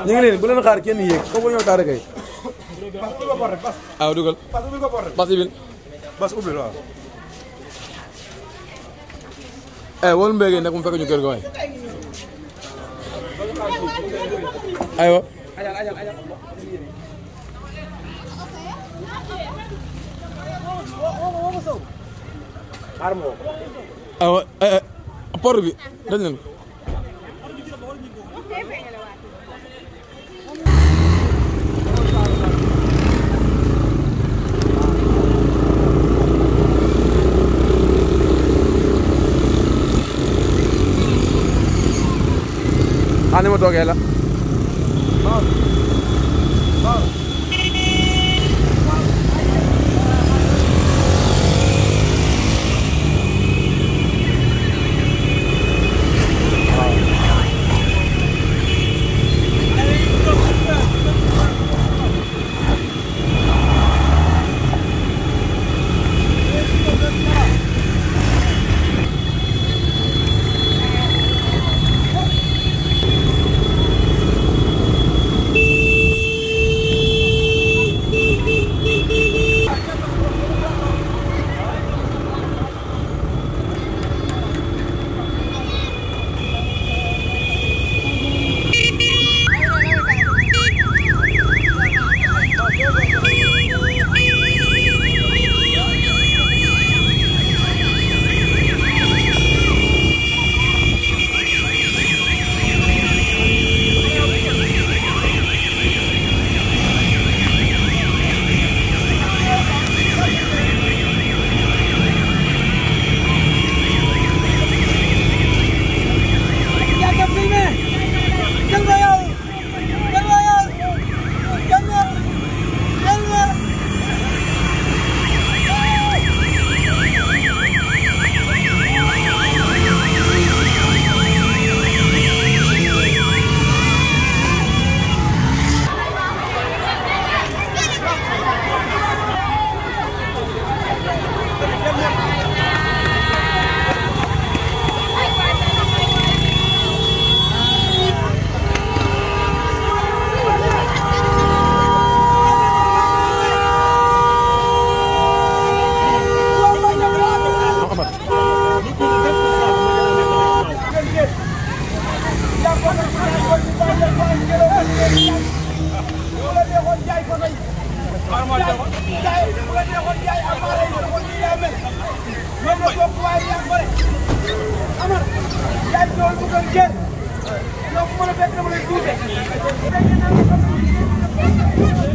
ñu ngi leen bu leen xaar kenn yéeg foofu ñëw taare kay waaw dugal bas ibil bas ubbi waaw eh wol mbéy nag mu fekk ñu kër ga waay aywa aywa eh eh port bi dañ leen ko ah ni ma toogee la Amar,